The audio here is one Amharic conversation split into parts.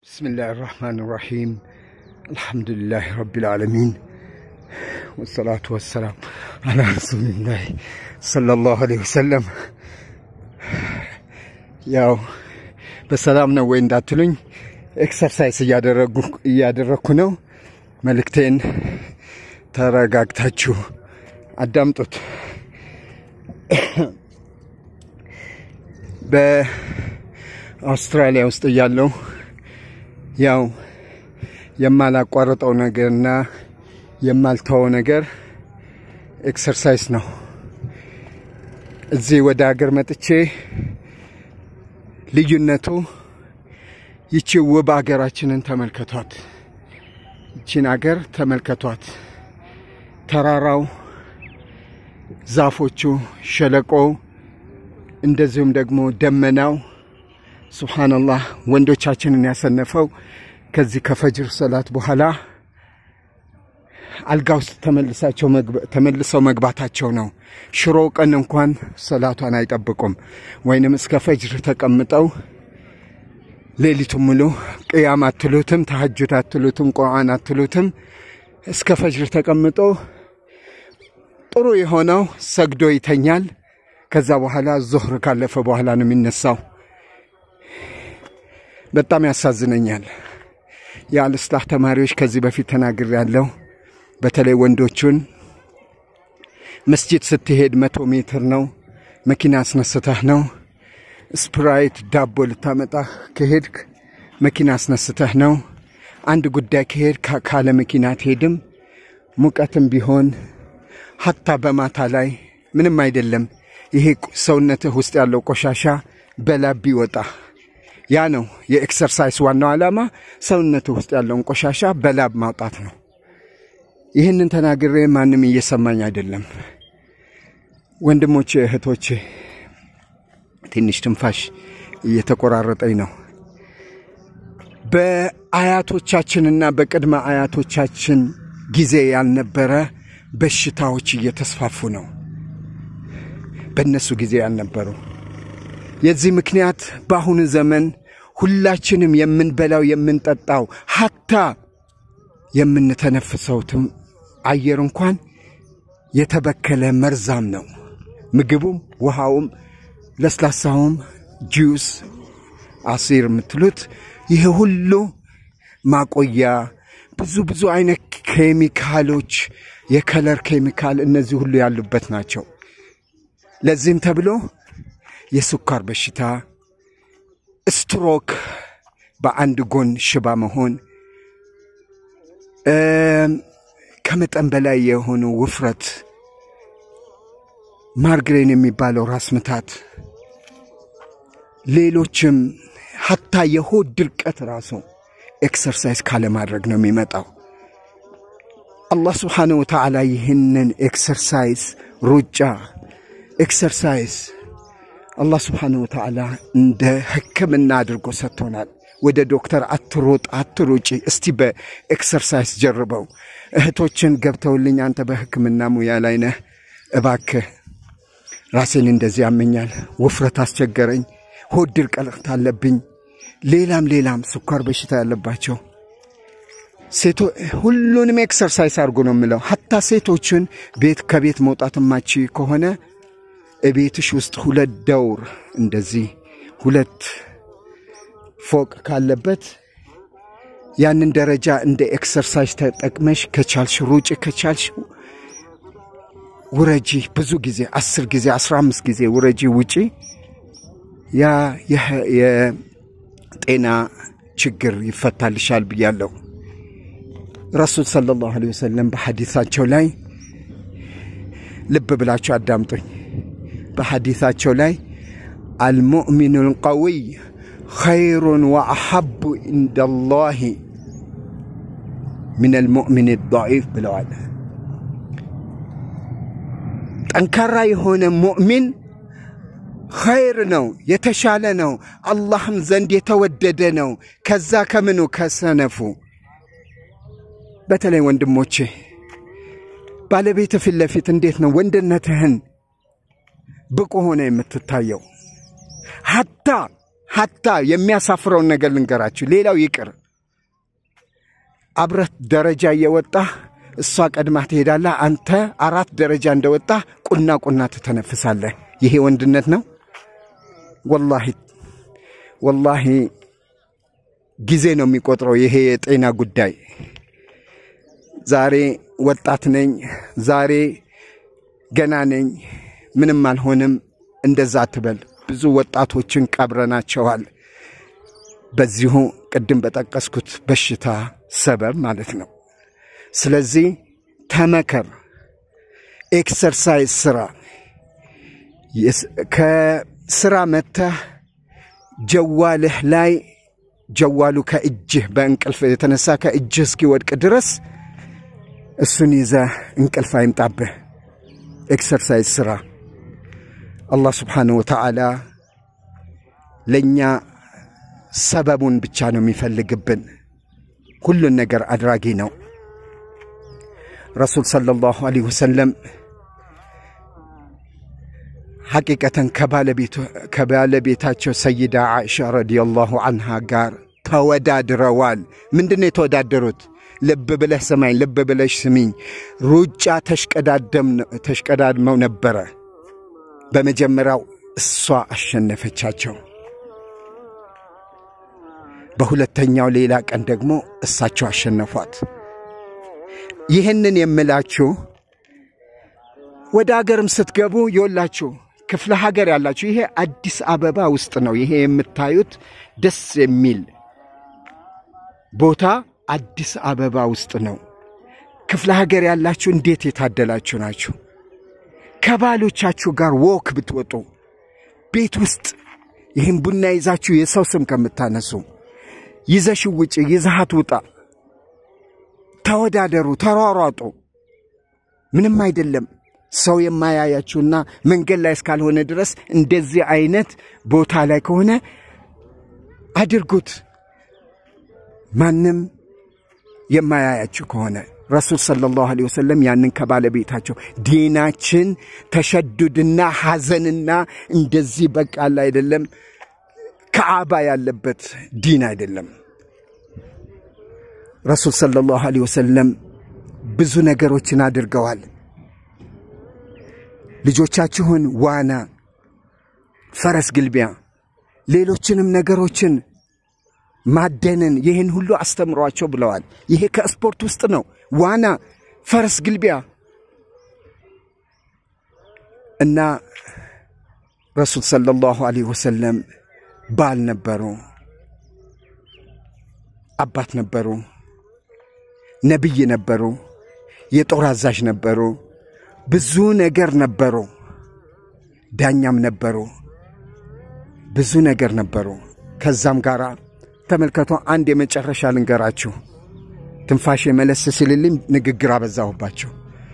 بسم الله الرحمن الرحيم الحمد لله رب العالمين والصلاة والسلام على رسول الله صلى الله عليه وسلم ያው በሰላም ነው ወይ እንዳትሉኝ ኤክሰርሳይዝ እያደረግኩ ነው። መልእክቴን ተረጋግታችሁ አዳምጡት። በአውስትራሊያ ውስጥ እያለው ያው የማላቋርጠው ነገርና የማልተወው ነገር ኤክሰርሳይዝ ነው። እዚህ ወደ ሀገር መጥቼ ልዩነቱ ይቺ ውብ ሀገራችንን ተመልከቷት። ይቺን ሀገር ተመልከቷት። ተራራው፣ ዛፎቹ፣ ሸለቆው፣ እንደዚሁም ደግሞ ደመናው ሱብሓነላህ ወንዶቻችንን ያሰነፈው ከዚህ ከፈጅር ሰላት በኋላ አልጋ ውስጥ ተመልሰው መግባታቸው ነው። ሽሮ ቀን እንኳን ሰላቷን አይጠብቁም። ወይንም እስከ ፈጅር ተቀምጠው ሌሊቱን ሙሉ ቅያም አትሉትም፣ ተሐጁድ አትሉትም፣ ቁርአን አትሉትም። እስከ ፈጅር ተቀምጦ ጥሩ የሆነው ሰግዶ ይተኛል። ከዛ በኋላ ዙህር ካለፈ በኋላ ነው የሚነሳው። በጣም ያሳዝነኛል። የአልስላህ ተማሪዎች ከዚህ በፊት ተናግር ያለው በተለይ ወንዶቹን መስጂድ ስትሄድ መቶ ሜትር ነው፣ መኪና አስነስተህ ነው። ስፕራይት ዳቦ ልታመጣ ከሄድክ መኪና አስነስተህ ነው። አንድ ጉዳይ ከሄድ ካለ መኪና አትሄድም። ሙቀትም ቢሆን ሀታ በማታ ላይ ምንም አይደለም። ይሄ ሰውነትህ ውስጥ ያለው ቆሻሻ በላብ ቢወጣ ያ ነው የኤክሰርሳይስ ዋናው ዓላማ። ሰውነትህ ውስጥ ያለውን ቆሻሻ በላብ ማውጣት ነው። ይህንን ተናግሬ ማንም እየሰማኝ አይደለም። ወንድሞቼ እህቶቼ፣ ትንሽ ትንፋሽ እየተቆራረጠኝ ነው። በአያቶቻችንና በቅድመ አያቶቻችን ጊዜ ያልነበረ በሽታዎች እየተስፋፉ ነው። በእነሱ ጊዜ ያልነበሩ። የዚህ ምክንያት በአሁኑ ዘመን ሁላችንም የምንበላው የምንጠጣው ሀታ የምንተነፍሰውትም አየር እንኳን የተበከለ መርዛም ነው። ምግቡም፣ ውሃውም፣ ለስላሳውም፣ ጁስ፣ አሲር የምትሉት ይህ ሁሉ ማቆያ ብዙ ብዙ አይነት ኬሚካሎች፣ የከለር ኬሚካል እነዚህ ሁሉ ያሉበት ናቸው። ለዚህም ተብሎ የስኳር በሽታ፣ ስትሮክ፣ በአንድ ጎን ሽባ መሆን ከመጠን በላይ የሆኑ ውፍረት፣ ማርግሬን የሚባለው ራስ ምታት፣ ሌሎችም ሀታ የሆድ ድርቀት ራሱ ኤክሰርሳይዝ ካለማድረግ ነው የሚመጣው። አላህ ስብሓነ ወተዓላ ይህንን ኤክሰርሳይዝ ሩጫ፣ ኤክሰርሳይዝ አላህ ስብሓነ ወተዓላ እንደ ሕክምና አድርጎ ሰጥቶናል። ወደ ዶክተር አትሮጥ አትሮጪ፣ እስቲ በኤክሰርሳይዝ ጀርበው። እህቶችን ገብተውልኝ አንተ በህክምና ሙያ ላይ ነህ፣ እባክህ ራሴን እንደዚህ ያመኛል፣ ውፍረት አስቸገረኝ፣ ሆድ ድርቀት አለብኝ፣ ሌላም ሌላም ስኳር በሽታ ያለባቸው ሴቶ ሁሉንም ኤክሰርሳይዝ አድርጎ ነው የምለው። ሀታ ሴቶችን ቤት ከቤት መውጣት ማቺ ከሆነ እቤትሽ ውስጥ ሁለት ደውር እንደዚህ ሁለት ፎቅ ካለበት ያንን ደረጃ እንደ ኤክሰርሳይዝ ተጠቅመሽ ከቻልሽ ሩጭ፣ ከቻልሽ ውረጂ። ብዙ ጊዜ አስር ጊዜ አስራ አምስት ጊዜ ውረጂ፣ ውጪ። ያ የጤና ችግር ይፈታልሻል ብያለሁ። ረሱል ሰለላሁ ዐለይሂ ወሰለም በሐዲሳቸው ላይ ልብ ብላችሁ አዳምጡኝ። በሐዲሳቸው ላይ አልሙእሚኑ ልቀዊይ ኸይሩን ወአሐቡ ኢንደላሂ ምን አልሙእሚን ضዒፍ ብለዋል። ጠንካራ የሆነ ሙእሚን ኸይር ነው፣ የተሻለ ነው፣ አላህም ዘንድ የተወደደ ነው። ከዛ ከምኑ ከሰነፉ። በተለይ ወንድሞቼ ባለቤት ፊት ለፊት እንዴት ነው ወንድነትህን ብቁ ሆነ የምትታየው? ሀታ ሀታ የሚያሳፍረውን ነገር ልንገራችሁ። ሌላው ይቅር፣ አብረት ደረጃ እየወጣህ እሷ ቀድማ ትሄዳለህ። አንተ አራት ደረጃ እንደወጣህ ቁና ቁና ትተነፍሳለህ። ይሄ ወንድነት ነው? ወላሂ ወላሂ ጊዜ ነው የሚቆጥረው ይሄ የጤና ጉዳይ። ዛሬ ወጣት ነኝ፣ ዛሬ ገና ነኝ፣ ምንም አልሆንም፣ እንደዛ አትበል። ብዙ ወጣቶችን ቀብረናቸዋል። በዚሁ ቅድም በጠቀስኩት በሽታ ሰበብ ማለት ነው። ስለዚህ ተመከር፣ ኤክሰርሳይዝ ስራ። ከስራ መተህ ጀዋልህ ላይ ጀዋሉ ከእጅህ በእንቅልፍ የተነሳ ከእጅህ እስኪወድቅ ድረስ እሱን ይዘህ እንቅልፍ አይምጣብህ። ኤክሰርሳይዝ ስራ። አላህ ስብሓንሁ ወተዓላ ለእኛ ሰበቡን ብቻ ነው የሚፈልግብን። ሁሉን ነገር አድራጊ ነው። ረሱል ሰለላሁ ዐለይሂ ወሰለም ሐቂቀተን ከባለቤታቸው ሰይዳ ዓኢሻ ረዲየላሁ አንሃ ጋር ተወዳድረዋል። ምንድን ነው የተወዳደሩት? ልብ ብለህ ስማኝ፣ ልብ ብለሽ ስሚኝ። ሩጫ ተሽቀዳድመው ነበረ። በመጀመሪያው እሷ አሸነፈቻቸው። በሁለተኛው ሌላ ቀን ደግሞ እሳቸው አሸነፏት። ይህንን የምላችሁ ወደ አገርም ስትገቡ የወላችሁ ክፍለ ሀገር ያላችሁ ይሄ አዲስ አበባ ውስጥ ነው። ይሄ የምታዩት ደስ የሚል ቦታ አዲስ አበባ ውስጥ ነው። ክፍለ ሀገር ያላችሁ እንዴት የታደላችሁ ናችሁ! ከባሎቻችሁ ጋር ወክ ብትወጡ ቤት ውስጥ ይህም ቡና ይዛችሁ የሰው ስም ከምታነሱ ይዘሽ ውጭ፣ ይዛሃት ውጣ፣ ተወዳደሩ፣ ተሯሯጡ። ምንም አይደለም። ሰው የማያያችሁና መንገድ ላይ እስካልሆነ ድረስ እንደዚህ አይነት ቦታ ላይ ከሆነ አድርጉት። ማንም የማያያችሁ ከሆነ ረሱል ሰለላሁ ዐለይሂ ወሰለም ያንን ከባለቤታቸው ዲናችን ተሸዱድና ሐዘንና እንደዚህ በቃል አይደለም፣ ከአባ ያለበት ዲን አይደለም። ረሱል ሰለላሁ ዐለይሂ ወሰለም ብዙ ነገሮችን አድርገዋል። ልጆቻችሁን ዋና፣ ፈረስ ግልቢያ፣ ሌሎችንም ነገሮችን ማደንን ይህን ሁሉ አስተምሯቸው ብለዋል። ይሄ ከስፖርት ውስጥ ነው። ዋና፣ ፈረስ ግልቢያ እና ረሱል ሰለላሁ ዐለይሂ ወሰለም ባል ነበሩ፣ አባት ነበሩ፣ ነቢይ ነበሩ፣ የጦር አዛዥ ነበሩ፣ ብዙ ነገር ነበሩ፣ ዳኛም ነበሩ፣ ብዙ ነገር ነበሩ። ከዛም ጋር ተመልከቶ አንድ የመጨረሻ ልንገራችሁ። ትንፋሽ መለስ ሲልልኝ ንግግር አበዛሁባችሁ።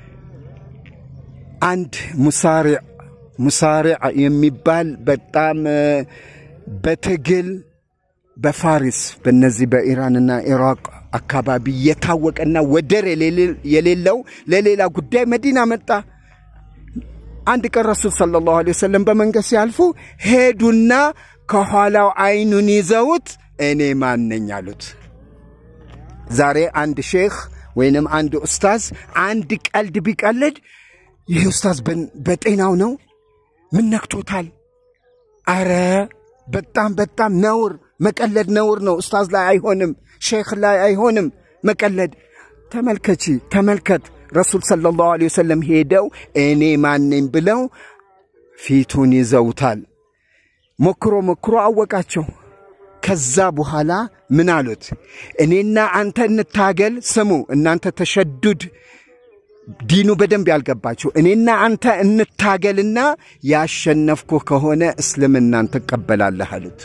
አንድ ሙሳሪዕ ሙሳሪዕ የሚባል በጣም በትግል በፋሪስ በእነዚህ በኢራንና ኢራቅ አካባቢ የታወቀና ወደር የሌለው ለሌላ ጉዳይ መዲና መጣ። አንድ ቀን ረሱል ሰለላሁ ዐለይሂ ወሰለም በመንገድ ሲያልፉ ሄዱና ከኋላው አይኑን ይዘውት እኔ ማን ነኝ አሉት። ዛሬ አንድ ሼኽ ወይንም አንድ ኡስታዝ አንድ ቀልድ ቢቀልድ ይህ ኡስታዝ በጤናው ነው? ምን ነክቶታል? አረ በጣም በጣም ነውር፣ መቀለድ ነውር ነው። ኡስታዝ ላይ አይሆንም፣ ሼኽ ላይ አይሆንም መቀለድ። ተመልከቺ፣ ተመልከት። ረሱል ሰለላሁ ዐለይሂ ወሰለም ሄደው እኔ ማን ነኝ ብለው ፊቱን ይዘውታል። ሞክሮ ሞክሮ አወቃቸው። ከዛ በኋላ ምን አሉት? እኔና አንተ እንታገል። ስሙ እናንተ ተሸዱድ ዲኑ በደንብ ያልገባችሁ፣ እኔና አንተ እንታገልና ያሸነፍኩህ ከሆነ እስልምናን ትቀበላለህ አሉት።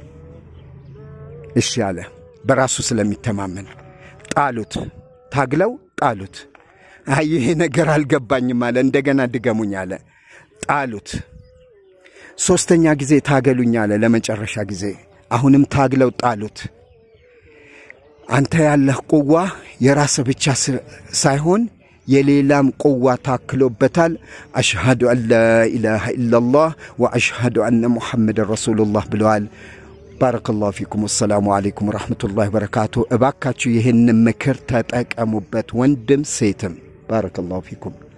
እሺ አለ። በራሱ ስለሚተማመን ጣሉት። ታግለው ጣሉት። አይ ይሄ ነገር አልገባኝም አለ። እንደገና ድገሙኝ አለ። ጣሉት። ሦስተኛ ጊዜ ታገሉኝ አለ። ለመጨረሻ ጊዜ አሁንም ታግለው ጣሉት። አንተ ያለህ ቁዋ የራስህ ብቻ ሳይሆን የሌላም ቁዋ ታክሎበታል። አሽሃዱ አን ላ ኢላሃ ኢላላህ ወአሽሃዱ አነ ሙሐመድን ረሱሉላህ ብለዋል። ባረከላሁ ፊኩም። ወሰላሙ አሌይኩም ወረሕመቱላሂ ወበረካቱ። እባካችሁ ይህን ምክር ተጠቀሙበት፣ ወንድም ሴትም። ባረከላሁ ፊኩም።